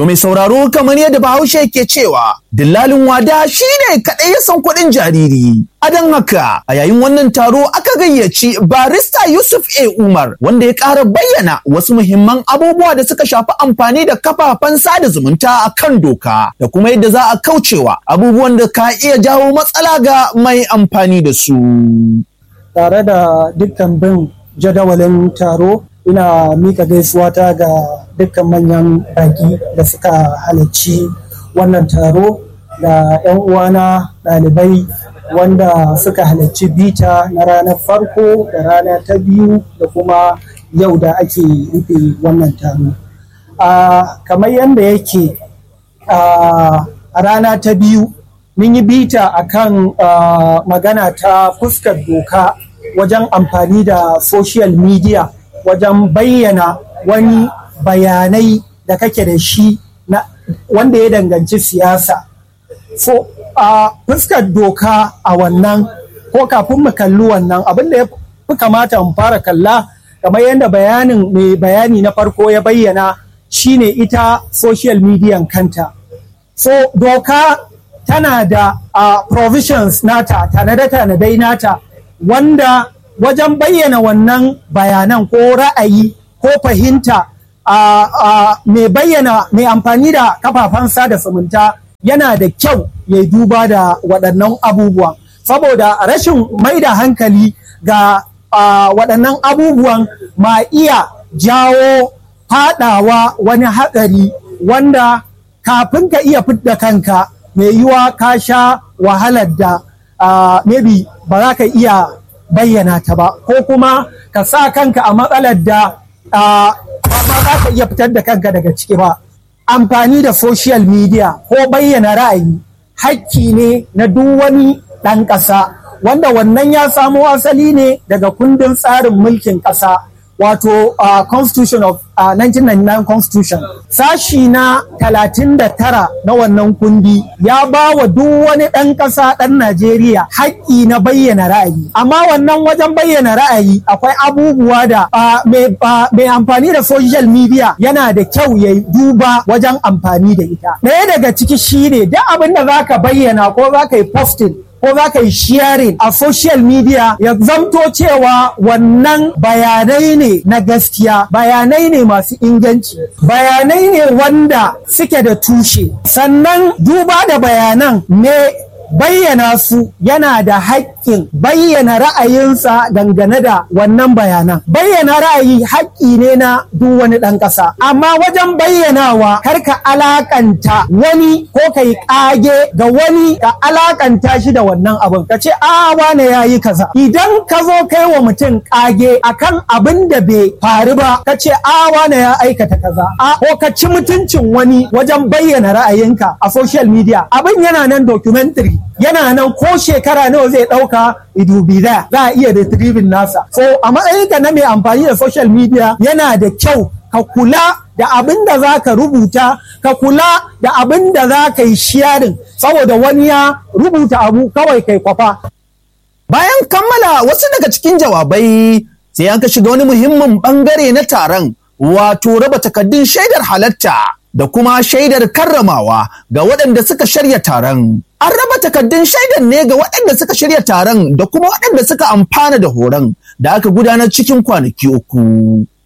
To mai sauraro kamar yadda Bahaushe ke cewa dillalin wada shi ne kaɗai ya san kuɗin jariri. A don haka a yayin wannan taro aka gayyaci barista Yusuf A. Umar wanda ya ƙara bayyana wasu muhimman abubuwa da suka shafi amfani da kafafen sada zumunta a kan doka da kuma yadda za a kaucewa abubuwan da ka iya jawo matsala ga mai amfani da su. Tare da dukkan bin jadawalin taro ina mika gaisuwa ta ga dukkan manyan baki da suka halarci wannan taro da 'yan uwana ɗalibai wanda suka halarci bita na ranar farko da rana ta biyu da kuma yau da ake rufe wannan taro kamar yadda yake a rana ta biyu mun yi bita akan magana ta fuskar doka wajen amfani da social media wajen bayyana wani bayanai da kake da shi na wanda ya danganci siyasa so a fuskar doka a wannan ko kafin mu kalli wannan abin da ya fi kamata mu fara kalla kamar yadda bayanin mai bayani na farko ya bayyana shine ita social media kanta so doka tana da uh, provisions nata tanade-tanadai nata wanda wajen bayyana wannan bayanan ko ra'ayi ko fahimta mai bayyana mai amfani da kafafen sada zumunta yana da kyau ya duba da waɗannan abubuwan saboda rashin mai da hankali ga waɗannan abubuwan ma iya jawo faɗawa wani hatsari wanda kafin ka iya fidda kanka mai yiwa ka sha wahalar da maybe ba za ka iya bayyana ta ba ko kuma ka sa kanka a matsalar da ba za ka iya fitar da kanka daga ciki ba amfani da social media ko bayyana ra'ayi hakki ne na duk wani ɗan ƙasa wanda wannan ya samo asali ne daga kundin tsarin mulkin ƙasa wato uh, constitution of uh, 1999 constitution sashi na 39 na wannan kundi ya ba wa duk wani ɗan ƙasa ɗan najeriya haƙƙi na bayyana ra'ayi amma wannan wajen bayyana ra'ayi akwai abubuwa da uh, mai amfani da social media yana da kyau ya duba wajen amfani da ita ɗaya daga ciki shine duk abin da za ka bayyana ko za ka yi posting ko za ka yi sharing a social media ya zamto cewa wannan bayanai ne na gaskiya bayanai ne masu inganci bayanai ne wanda suke da tushe sannan duba da bayanan ne bayyana su yana da haƙƙin bayyana ra'ayinsa dangane da wannan bayanan bayyana ra'ayi haƙƙi ne na duk wani ɗan ƙasa amma wajen bayyanawa kar ka alakanta wani ko ka yi ƙage ga wani ka alakanta shi da wannan abin ka ce a wane ya yi kaza idan ka zo kai wa mutum ƙage akan abin da bai faru ba ka ce a wane ya aikata kaza a ko ka ci mutuncin wani wajen bayyana ra'ayinka a social media abin yana nan documentary yana nan ko shekara nawa zai ɗauka idubi da za a iya retrieving nasa so a matsayinka na mai amfani da social media yana da kyau ka kula da abin da za ka rubuta ka kula da abin da za ka yi sharing saboda wani ya rubuta abu kawai kai kwafa bayan kammala wasu daga cikin jawabai sai an ka shiga wani muhimmin bangare na taron wato raba takaddun shaidar halatta da kuma shaidar karramawa ga waɗanda suka shirya taron. An raba takaddun shaidar ne ga waɗanda suka shirya taron da kuma waɗanda suka amfana da horon da aka gudanar cikin kwanaki uku.